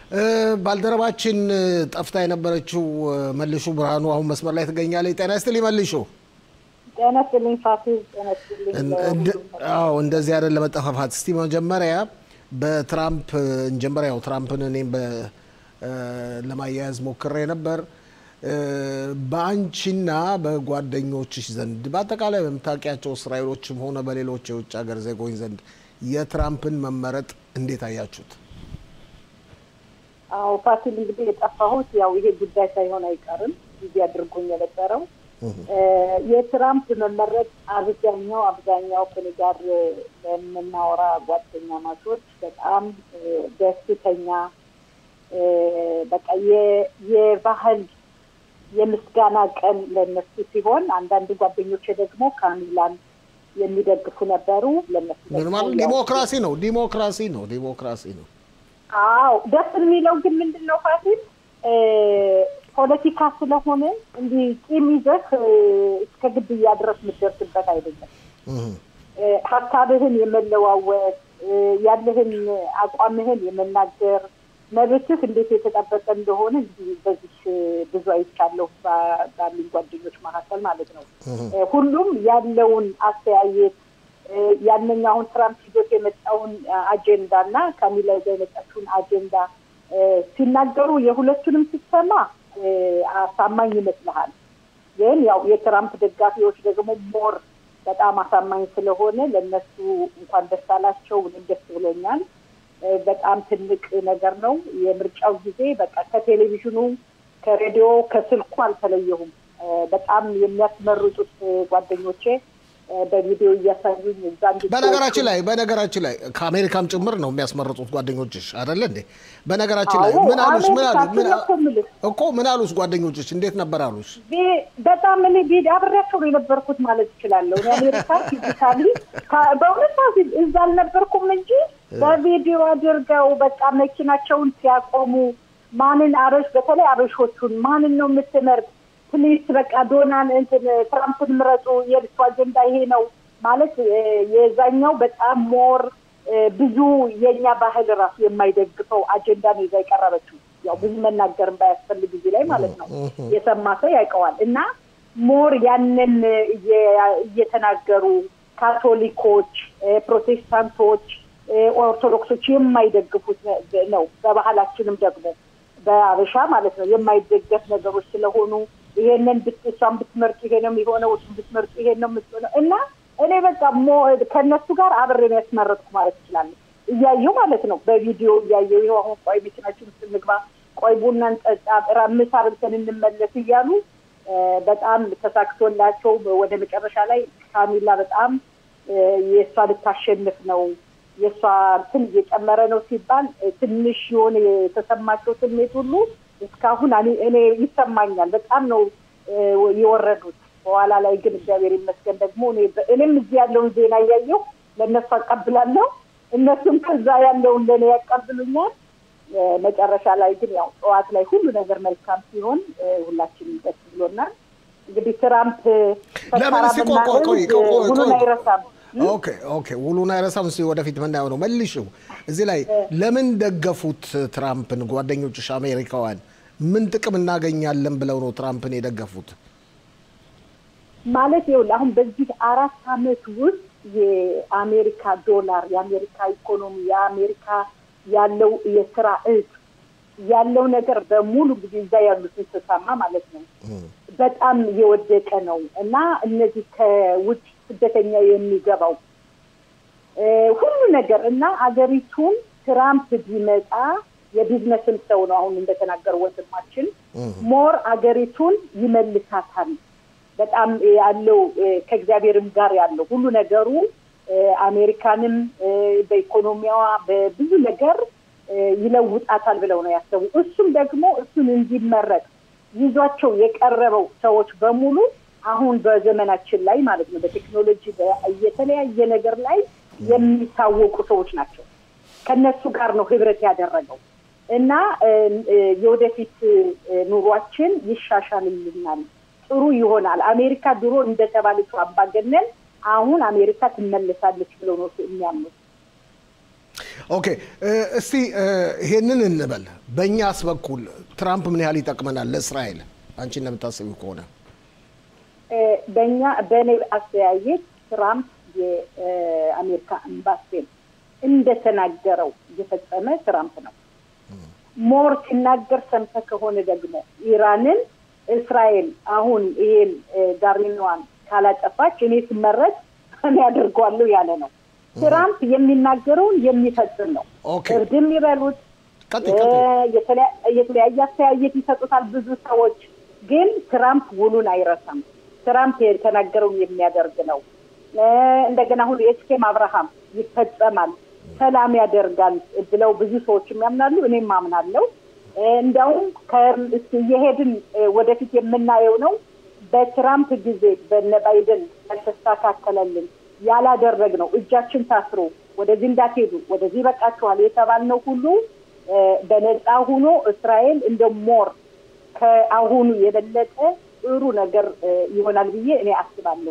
ባልደረባችን ጠፍታ የነበረችው መልሹ ብርሃኑ አሁን መስመር ላይ ትገኛለች። ጤና ይስጥልኝ መልሹ። ጤና ይስጥልኝ ፋሲል። ጤና ይስጥልኝ። አዎ እንደዚህ አይደል ለመጠፋፋት። እስቲ መጀመሪያ በትራምፕ እንጀመሪያ ያው ትራምፕን እኔም ለማያያዝ ሞክሬ ነበር። በአንቺና በጓደኞችሽ ዘንድ በአጠቃላይ በምታውቂያቸው እስራኤሎችም ሆነ በሌሎች የውጭ ሀገር ዜጎች ዘንድ የትራምፕን መመረጥ እንዴት አያችሁት? አዎ ፋሲል፣ እንግዲህ የጠፋሁት ያው ይሄ ጉዳይ ሳይሆን አይቀርም ጊዜ አድርጎኝ የነበረው የትራምፕ መመረጥ አብዛኛው አብዛኛው ከኔ ጋር ለምናወራ ጓደኛ ማቾች በጣም ደስተኛ በቃ የባህል የምስጋና ቀን ለነሱ ሲሆን አንዳንድ ጓደኞች ደግሞ ካሚላን የሚደግፉ ነበሩ። ለነሱ ዲሞክራሲ ነው ዲሞክራሲ ነው ዲሞክራሲ ነው። አዎ ደስ የሚለው ግን ምንድን ነው ፋሲል ፖለቲካ ስለሆነ እንዲህ ቂም ይዘህ እስከ ግድያ ድረስ የምትደርስበት አይደለም። ሀሳብህን የመለዋወጥ ያለህን አቋምህን የመናገር መብትህ እንዴት የተጠበቀ እንደሆነ እንግዲህ በዚህ ብዙ አይቻለሁ ባሉኝ ጓደኞች መካከል ማለት ነው። ሁሉም ያለውን አስተያየት ያንኛ አሁን ትራምፕ ይዞት የመጣውን አጀንዳ እና ካሚላ ይዛ የመጣችውን አጀንዳ ሲናገሩ የሁለቱንም ስትሰማ አሳማኝ ይመስልሃል። ግን ያው የትራምፕ ደጋፊዎች ደግሞ ሞር በጣም አሳማኝ ስለሆነ ለእነሱ እንኳን ደስ አላቸው። እኔም ደስ ብሎኛል። በጣም ትልቅ ነገር ነው። የምርጫው ጊዜ በቃ ከቴሌቪዥኑ፣ ከሬዲዮ፣ ከስልኩ አልተለየሁም። በጣም የሚያስመርጡት ጓደኞቼ በቪዲዮ እያሳዩኝ እዛ በነገራችን ላይ በነገራችን ላይ ከአሜሪካም ጭምር ነው የሚያስመርጡት ጓደኞችሽ አይደለ እንዴ? በነገራችን ላይ ምን አሉሽ? ምን አሉ እኮ ምን አሉሽ? ጓደኞችሽ እንዴት ነበር አሉሽ? በጣም እኔ ቪዲዮ አብሬያቸው ነው የነበርኩት ማለት እችላለሁ። እኔ አሜሪካ ፊዚካሊ በእውነት እዛ አልነበርኩም እንጂ በቪዲዮ አድርገው በቃ መኪናቸውን ሲያቆሙ ማንን አበሽ በተለይ አበሾቹን ማንን ነው የምትመርጥ ፕሊስ በቃ ዶናን እንትን ትራምፕን ምረጡ፣ የልሱ አጀንዳ ይሄ ነው ማለት የዛኛው በጣም ሞር ብዙ የእኛ ባህል ራሱ የማይደግፈው አጀንዳ ነው ይዛ የቀረበችው። ያው ብዙ መናገር ባያስፈልግ ጊዜ ላይ ማለት ነው የሰማ ሰው ያውቀዋል። እና ሞር ያንን እየተናገሩ ካቶሊኮች፣ ፕሮቴስታንቶች፣ ኦርቶዶክሶች የማይደግፉት ነው። በባህላችንም ደግሞ በአበሻ ማለት ነው የማይደገፍ ነገሮች ስለሆኑ ይሄንን እሷን ብትመርጡ ይሄ ነው የሚሆነው፣ እሱን ብትመርጡ ይሄ ነው የምትሆነው እና እኔ በቃ ከእነሱ ጋር አብሬ ነው ያስመረጥኩ ማለት እችላለሁ። እያየሁ ማለት ነው በቪዲዮ እያየሁ ይኸው አሁን ቆይ መኪናችን ውስጥ እንግባ፣ ቆይ ቡና እንጠጣ፣ ምሳ በልተን እንመለስ እያሉ በጣም ተሳክቶላቸው ወደ መጨረሻ ላይ ካሚላ በጣም የእሷ ልታሸንፍ ነው የእሷ እንትን እየጨመረ ነው ሲባል ትንሽ የሆነ የተሰማቸው ስሜት ሁሉ እስካሁን እኔ ይሰማኛል። በጣም ነው የወረዱት። በኋላ ላይ ግን እግዚአብሔር ይመስገን ደግሞ እኔም እዚህ ያለውን ዜና እያየሁ ለእነሱ አቀብላለሁ፣ እነሱም ከዛ ያለውን ለእኔ ያቀብሉኛል። መጨረሻ ላይ ግን ያው ጠዋት ላይ ሁሉ ነገር መልካም ሲሆን ሁላችንም ደስ ብሎናል። እንግዲህ ትራምፕ ለምን ሁሉን አይረሳም። ኦኬ ኦኬ፣ ውሉን አይረሳም። እስኪ ወደፊት ምናየው ነው። መልሽው እዚህ ላይ ለምን ደገፉት ትራምፕን? ጓደኞችሽ አሜሪካውያን ምን ጥቅም እናገኛለን ብለው ነው ትራምፕን የደገፉት? ማለት ይኸውልህ አሁን በዚህ አራት ዓመት ውስጥ የአሜሪካ ዶላር፣ የአሜሪካ ኢኮኖሚ፣ የአሜሪካ ያለው የስራ እጥ ያለው ነገር በሙሉ ጊዜ እዛ ያሉትን ስሰማ ማለት ነው በጣም የወደቀ ነው እና እነዚህ ከውጭ ስደተኛ የሚገባው ሁሉ ነገር እና አገሪቱን ትራምፕ ቢመጣ የቢዝነስም ሰው ነው። አሁን እንደተናገረው ወንድማችን ሞር አገሪቱን ይመልሳታል። በጣም ያለው ከእግዚአብሔርም ጋር ያለው ሁሉ ነገሩ አሜሪካንም በኢኮኖሚዋ በብዙ ነገር ይለውጣታል ብለው ነው ያሰቡ። እሱም ደግሞ እሱን እንዲመረጥ ይዟቸው የቀረበው ሰዎች በሙሉ አሁን በዘመናችን ላይ ማለት ነው በቴክኖሎጂ የተለያየ ነገር ላይ የሚታወቁ ሰዎች ናቸው። ከነሱ ጋር ነው ህብረት ያደረገው እና የወደፊት ኑሯችን ይሻሻልልናል፣ ጥሩ ይሆናል። አሜሪካ ድሮ እንደተባለችው አምባገነን አሁን አሜሪካ ትመለሳለች ብለው ነው የሚያምኑት። ኦኬ እስቲ ይሄንን እንበል። በእኛስ በኩል ትራምፕ ምን ያህል ይጠቅመናል ለእስራኤል? አንቺ እንደምታስቢው ከሆነ በእኛ በእኔ አስተያየት ትራምፕ የአሜሪካ ኤምባሲን እንደተናገረው እየፈጸመ ትራምፕ ነው። ሞር ሲናገር ሰምተህ ከሆነ ደግሞ ኢራንን እስራኤል አሁን ይሄን ጋርሚኗን ካላጠፋች እኔ ስመረጥ እኔ አድርገዋለሁ ያለ ነው። ትራምፕ የሚናገረውን የሚፈጽም ነው። ኦኬ። እርድም ይበሉት ቀጥይ፣ ቀጥይ። የተለያ- የተለያየ አስተያየት ይሰጡታል ብዙ ሰዎች፣ ግን ትራምፕ ውሉን አይረሳም። ትራምፕ የተናገረውን የሚያደርግ ነው። እ፣ እንደገና አሁን የኤስኬም አብርሃም ይፈጸማል፣ ሰላም ያደርጋል ብለው ብዙ ሰዎች ያምናሉ። እኔም አምናለሁ። እ፣ እንዲያውም ከ- እስኪ እየሄድን እ፣ ወደፊት የምናየው ነው። በትራምፕ ጊዜ በነ ባይደን ያልተስተካከለልን ያላደረግ ነው እጃችን ታስሮ ወደዚህ እንዳትሄዱ ወደዚህ በቃችኋል የተባልነው ሁሉ እ፣ በነፃ ሁኖ እስራኤል እንደ ሞር ከአሁኑ የበለጠ ጥሩ ነገር እ፣ ይሆናል ብዬ እኔ አስባለሁ።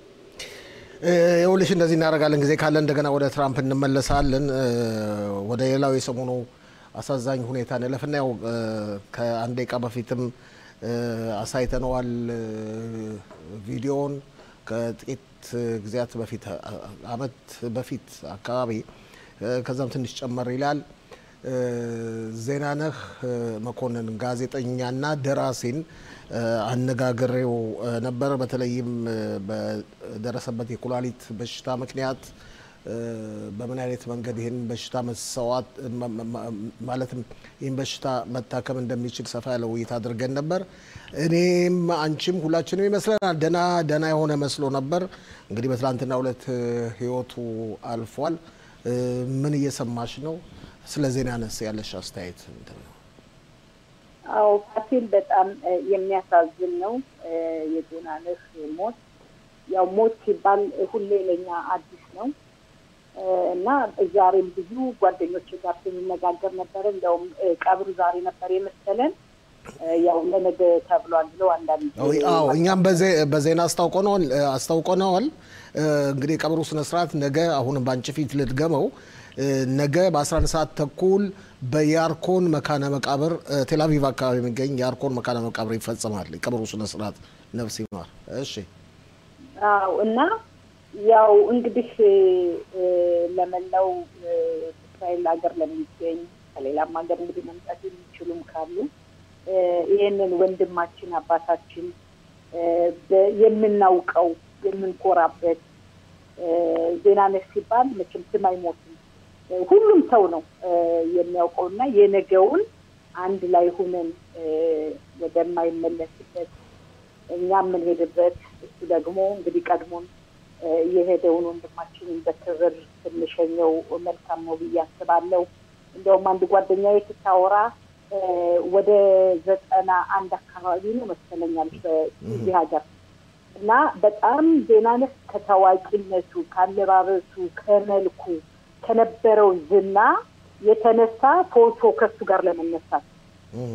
ይኸውልሽ እንደዚህ እናደርጋለን። ጊዜ ካለ እንደገና ወደ ትራምፕ እንመለሳለን። እ፣ ወደ ሌላው የሰሞኑ አሳዛኝ ሁኔታ እንለፍና ያው እ፣ ከአንድ ደቂቃ በፊትም እ፣ አሳይተነዋል እ፣ ቪዲዮውን ከጥቂት ጊዜያት በፊት አ- አመት በፊት አካባቢ እ፣ ከዛም ትንሽ ጨመር ይላል። እ፣ ዜናነህ እ፣ መኮንን ጋዜጠኛና ደራሲን እ፣ አነጋግሬው እ፣ ነበር። በተለይም እ፣ በደረሰበት የኩላሊት በሽታ ምክንያት እ፣ በምን አይነት መንገድ ይህን በሽታ መሰዋት መ- መ- መ- ማለትም ይህን በሽታ መታከም እንደሚችል ሰፋ ያለ ውይይት አድርገን ነበር። እኔም አንቺም ሁላችንም ይመስለናል ደና ደና የሆነ መስሎ ነበር። እንግዲህ በትላንትና ሁለት ህይወቱ አልፏል። እ፣ ምን እየሰማሽ ነው? ስለ ዜና ነስ ያለሽ አስተያየት ምንድን ነው? አዎ ፋሲል በጣም እ፣ የሚያሳዝን ነው እ፣ የዜናነህ ሞት። ያው ሞት ሲባል ሁሌ ለኛ አዲስ ነው እ፣ እና ዛሬም ብዙ ጓደኞች ጋር ስንነጋገር ነበረ። እንዲያውም እ፣ ቀብሩ ዛሬ ነበር የመሰለን እ፣ ያው ለነገ ተብሏል ብለው አንዳንድ አዎ አዎ፣ እኛም በዜ- በዜና አስታውቀነዋል አስታውቀነዋል። እ፣ እንግዲህ የቀብሩ ስነ ስርዓት ነገ አሁንም በአንቺ ፊት ልድገመው እ፣ ነገ በ11 ሰዓት ተኩል በያርኮን መካነ መቃብር እ፣ ቴልአቪቭ አካባቢ የሚገኝ የያርኮን መካነ መቃብር ይፈጸማል የቀብሩ ስነ ስርዓት። ነፍስ ይማር። እሺ አዎ እና ያው እንግዲህ እ፣ ለመላው እ፣ እስራኤል ሀገር ለሚገኝ ከሌላም ሀገር እንግዲህ መምጣት የሚችሉም ካሉ እ፣ ይህንን ወንድማችን አባታችን እ፣ በ- የምናውቀው የምንኮራበት እ፣ ዜናነህ ሲባል መቼም ስም አይሞትም። እ፣ ሁሉም ሰው ነው እ፣ የሚያውቀው እና የነገውን አንድ ላይ ሁነን እ፣ ወደማይመለስበት እኛ የምንሄድበት እሱ ደግሞ እንግዲህ ቀድሞን እ፣ የሄደውን ወንድማችንን በክብር ስንሸኘው መልካም ነው ብዬ አስባለሁ። እንደውም አንድ ጓደኛዬ ስታወራ እ፣ ወደ ዘጠና አንድ አካባቢ ነው መሰለኛል በዚህ ሀገር እና በጣም ዜናነህ ከታዋቂነቱ ከአለባበሱ፣ ከመልኩ፣ ከነበረው ዝና የተነሳ ፎቶ ከሱ ጋር ለመነሳት እህ።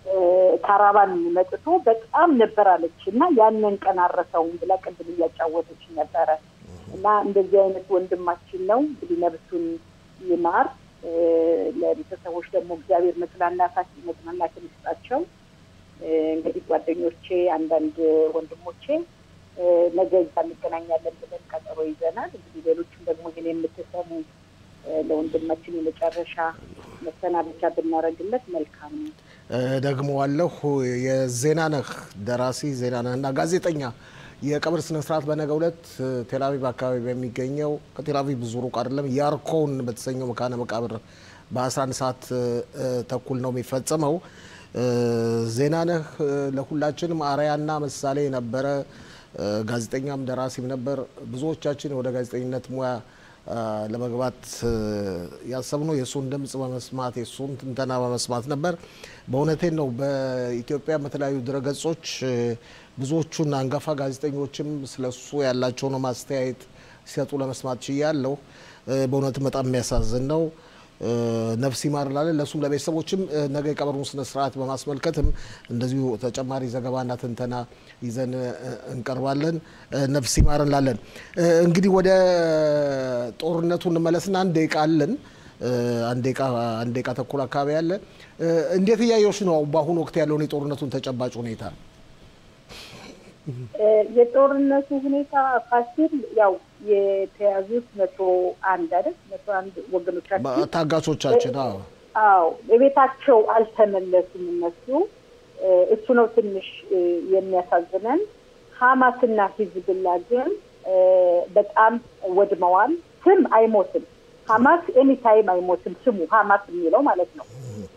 ካራባን መጥቶ በጣም ነበር አለች እና ያንን ቀን አረሰውም ብላ ቅድም እያጫወተች ነበረ። እና እንደዚህ አይነት ወንድማችን ነው እንግዲህ ነብሱን ይማር። እ፣ ለቤተሰቦች ደግሞ እግዚአብሔር መጽናናት መጽናናትን ይስጣቸው። እ፣ እንግዲህ ጓደኞቼ፣ አንዳንድ ወንድሞቼ እ፣ ነገ እዛ እንገናኛለን ብለን ቀጠሮ ይዘናል። እንግዲህ ሌሎችም ደግሞ ይህን የምትሰሙ እ፣ ለወንድማችን የመጨረሻ መሰናበቻ ብናደርግለት መልካም ነው። ደግሞ አለሁ የዜናነህ ደራሲ ዜናነህ እና ጋዜጠኛ የቀብር ስነ ስርዓት በነገው ዕለት ቴልአቪቭ አካባቢ በሚገኘው ከቴልአቪቭ ብዙ ሩቅ አይደለም ያርኮን በተሰኘው መካነ መቃብር በ11 ሰዓት እ፣ ተኩል ነው የሚፈጸመው። እ፣ ዜናነህ እ፣ ለሁላችንም አርአያና ምሳሌ ነበረ። እ፣ ጋዜጠኛም ደራሲም ነበር። ብዙዎቻችን ወደ ጋዜጠኝነት ሙያ አ፣ ለመግባት እ፣ ያሰብነው የእሱን ድምፅ በመስማት የእሱን ትንተና በመስማት ነበር። በእውነቴን ነው። በኢትዮጵያ በተለያዩ ድረገጾች እ፣ ብዙዎቹን አንጋፋ ጋዜጠኞችም ስለሱ ያላቸውን ማስተያየት ሲሰጡ ለመስማት ችያለሁ። እ፣ በእውነትም በጣም የሚያሳዝን ነው። እ፣ ነፍስ ይማር እንላለን። ለእሱም ለቤተሰቦችም እ፣ ነገ የቀብሩን ስነ ስርዓት በማስመልከትም እንደዚሁ ተጨማሪ ዘገባና ትንተና ይዘን እ፣ እንቀርባለን። እ፣ ነፍስ ይማር እንላለን። እ፣ እንግዲህ ወደ ጦርነቱ እንመለስና አንድ ደቂቃ አለን። አንድ ደቂቃ ተኩል አካባቢ ያለ እንዴት እያየሽ ነው በአሁኑ ወቅት ያለውን የጦርነቱን ተጨባጭ ሁኔታ? የጦርነቱ ሁኔታ ፋሲል ያው የተያዙት መቶ አንድ አይደል መቶ አንድ ወገኖቻችን ታጋቾቻችን አዎ የቤታቸው አልተመለሱም እነሱ እሱ ነው ትንሽ የሚያሳዝነን ሀማስና ሂዝብላ ግን በጣም ወድመዋል ስም አይሞትም ሀማስ ኤኒታይም አይሞትም ስሙ ሀማስ የሚለው ማለት ነው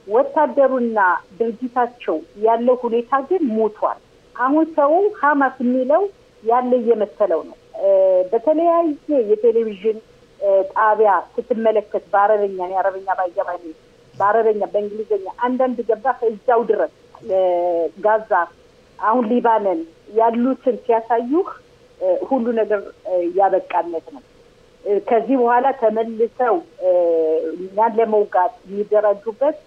ወታደሩና ድርጅታቸው ያለው ሁኔታ ግን ሞቷል አሁን ሰው ሀማስ የሚለው ያለ እየመሰለው ነው በተለያየ የቴሌቪዥን ጣቢያ ስትመለከት በአረበኛ የአረበኛ ባይገባኝ በአረበኛ በእንግሊዝኛ አንዳንድ ገባ እዛው ድረስ ጋዛ አሁን ሊባነን ያሉትን ሲያሳዩህ ሁሉ ነገር ያበቃለት ነው ከዚህ በኋላ ተመልሰው እኛን ለመውጋት የሚደራጁበት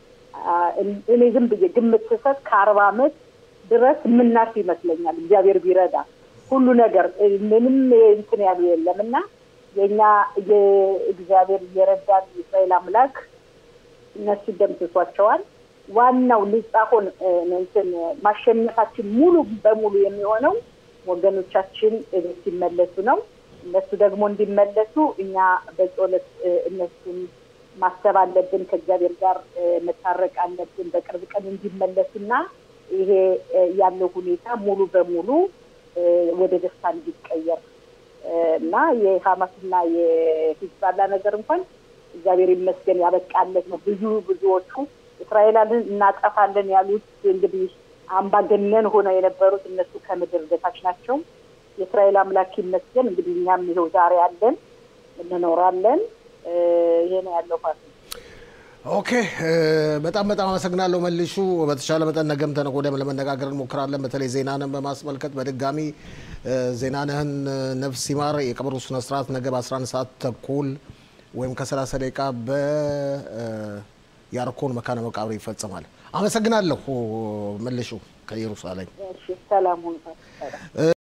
እኔ ዝም ብዬ ግምት ስሰጥ ከአርባ አመት ድረስ የምናርፍ ይመስለኛል እግዚአብሔር ቢረዳ ሁሉ ነገር ምንም እንትን ያሉ የለም እና የእኛ የእግዚአብሔር እየረዳን የእስራኤል አምላክ እነሱ ደምስሷቸዋል ዋናው ንጻሆን እንትን ማሸነፋችን ሙሉ በሙሉ የሚሆነው ወገኖቻችን ቤት ሲመለሱ ነው እነሱ ደግሞ እንዲመለሱ እኛ በጸሎት እነሱን ማሰብ አለብን ከእግዚአብሔር ጋር መታረቅ አለብን በቅርብ ቀን እንዲመለሱና ይሄ ያለው ሁኔታ ሙሉ በሙሉ ወደ ደስታ እንዲቀየር እና የሀማስና የሂዝባላ ነገር እንኳን እግዚአብሔር ይመስገን ያበቃለት ነው ብዙ ብዙዎቹ እስራኤላልን እናጠፋለን ያሉት እንግዲህ አምባገነን ሆነው የነበሩት እነሱ ከምድር በታች ናቸው የእስራኤል አምላክ ይመስገን እንግዲህ እኛም ይኸው ዛሬ አለን እንኖራለን ይሄ ነው ያለው ፋስ ኦኬ በጣም በጣም አመሰግናለሁ መልሹ በተሻለ መጠን ነገም ተነገ ወዲያም ለመነጋገር እንሞክራለን በተለይ ዜናንን በማስመልከት በድጋሚ ዜናንህን ነፍስ ይማር የቀብሩ ስነ ስርዓት ነገ በ11 ሰዓት ተኩል ወይም ከ30 ደቂቃ በያርኮን መካነ መቃብር ይፈጸማል አመሰግናለሁ መልሹ ከኢየሩሳሌም ሰላም ሁኑ